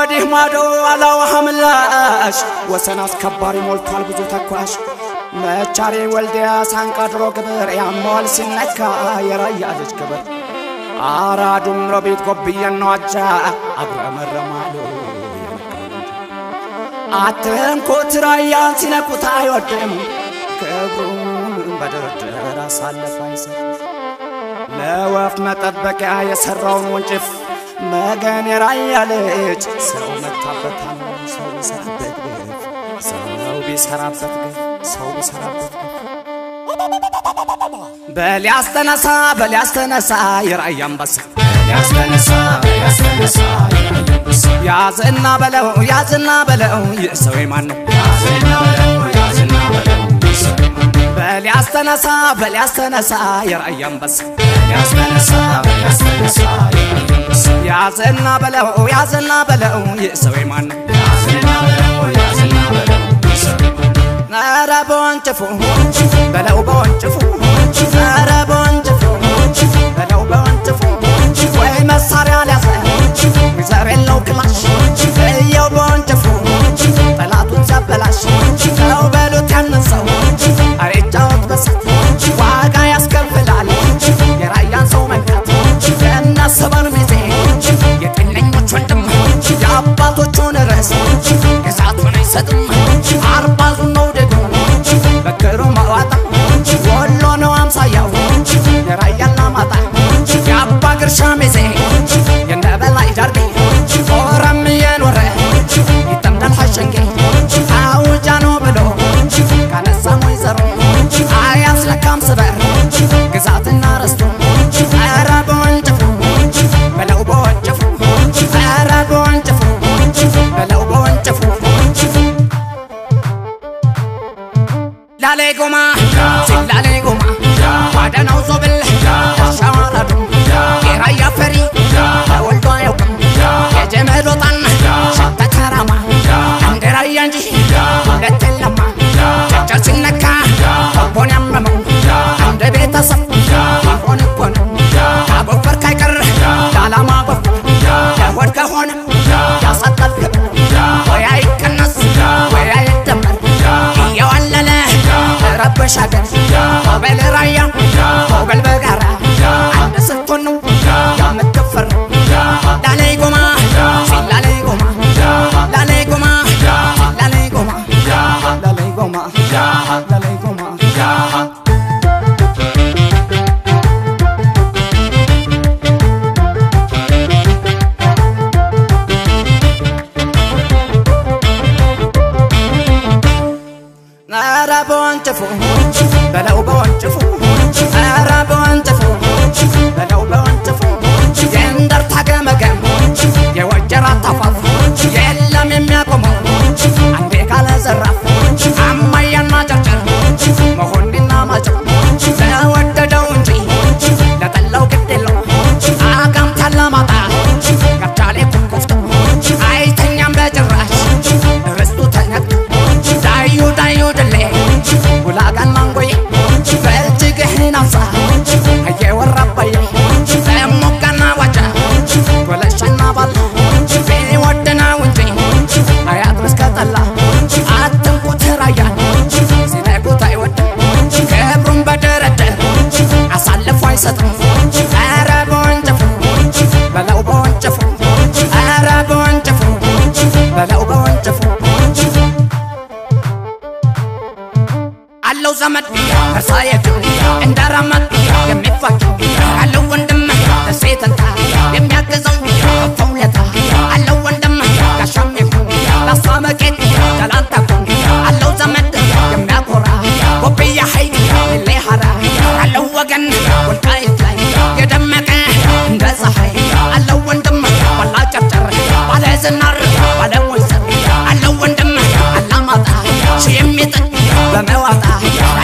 ወዲህ ማዶ አላዋሃ ምላሽ ወሰን አስከባሪ ሞልቷል ብዙ ተኳሽ መቻሬ ወልዲያ ሳንቃ ድሮ ግብር ያመዋል ሲነካ የራያ ልጅ ግብር አራዱም ሮቤት ጎብየን ነዋጃ አጉረመረማሉ አትንኩት ራያን ሲነኩት አይወድም ክብሩን በድርድር አሳልፎ አይሰጥ ለወፍ መጠበቂያ የሠራውን ወንጭፍ መገን የራያ ልጅ ሰው መታበታል ሰው ቢሰራበት ግፍ ሰው ቢሰራበት ግፍ ሰው ቢሰራበት ግፍ በል ያስተነሳ በል ያስተነሳ የራያ አንበሳ ያስነሳ ያስነሳ ያዝና በለው ያዝና በለው ይህ ሰው የማን ነው? ያዝና በለው ያዝና በለው በል ያስተነሳ በል ያስተነሳ የራያ አንበሳ ያስነሳ ያስነሳ ያዝና በለው ያዝና በለው ይህ ሰው የማን ነው? ያዝና በለው ያዝና በለው ኧረ በወንጭፉ በለው በወንጭፉ ኧረ በወንጭፉ በለው በወንጭፉ ወይ መሳሪያ ሊያዘ ዘር የለው ክላሽ እየው በወንጭፉ ጠላቱን ሲያበላሽ ሰው በሉት ያንን ሰው አይጫወት በሳት ዋጋ ያስከፍላል የራያን ሰው መንካት የነሰበን ሚዜ የጤነኞች ወንድም የአባቶቹን ርዕስ ግዛቱን አይሰጥም አርባዙን ነው ደግሞ በክሩ ማዋጣ ወሎ ነው አምሳያው የራያና ማጣ የአባ ግርሻ ሚዜ የነበላይ ዳርጌ ፎረም እየኖረ ይጠምዳል ሐሸንጌ አውጃ ነው ብሎ ካነሳም ወይዘሮ አያስለካም ስበር ግዛትና ርስቱ ኧረ በወንጭፉ በለው በወንጭፉ ኧረ በወንጭፉ በለው በወንጭፉ ላሌ ጎማ ሲላሌ ጎማ ዋደናው ዞብል ሻዋራዱ የራያ ፈሪ ተወልዶ አያውቅም የጀመድ ወጣን ሸተተራማ እንደ ራያ እንጂ ሁለት የለማ ጨጨር ሲነካ ልቦን ያመመው እንደ ቤተሰብ ይሆን እኮ ነው ካጎፈር ካይቀር ለዓላማ ጎፈር ለሆድ ከሆነ ያሳጣል ክብር ወይ አይቀነስ ወይ አይደመር እየዋለለ ረበሽ አገር ሆበል ራያ ሆበል በጋራ አንድ ስትሆን ነው የምትፈር ላላይ ጎማ ሲላላይ ጎማ ላላይ ጎማ ሲላላይ ጎማ ላላይ ጎማ ላላይ ጎማ ኧረ በወንጭፉ በለው በወንጭፉ ኧረ በወንጭፉ በለው በወንጭፉ የእንደርታ ገመገም የወጀራ ታፋፍ የለም የሚያቆመው አንዴ ካለ ዘራፍ አማያና ጨርጨር መሆንና ማጨር ለወደደው እንጂ ለጠላው ግድ የለው አጋምታ ለማጣ ገብቻሌ ኩኩፍቶ አይተኛም በጭራሽ ርስቱ ተነክቶ ዳዩ ዳዩ ድሌ ጉላጋን ማንጎዬ በእጅግህን አፍሳ እየወራባዬ ለሞጋና ዋጃ ጎለሻና ባላ ቢወድነው እንጂ አያድርስ ከጠላ አትንኩት ራያን ሲነኩት አይወድም ክብሩን በድርድር አሳልፎ አይሰጥም ኧረ በወንጭፉ በለው በወንጭፉ ኧረ በወንጭፉ በለው በወንጭፉ አለው ዘመድ እርሳ የጁ እንደራመድ የሚፋቸው አለው ወንድም ደሴተንታ የሚያግዘው ፈውለታ አለው ወንድም ጋሻም ይሁን ላሳ መቄት ደላንታ ኩን አለው ዘመድ የሚያኮራ ጎብያ ሀይቅ ሌ ሀራ አለው ወገን ወልቃይት ላይ የደመቀ እንደ ፀሐይ አለው ወንድም ባላ ጨርጨር ባለ ዝናር ባለ ሞይሰር አለው ወንድም አላማጣ ሺ የሚጥል በመዋጣ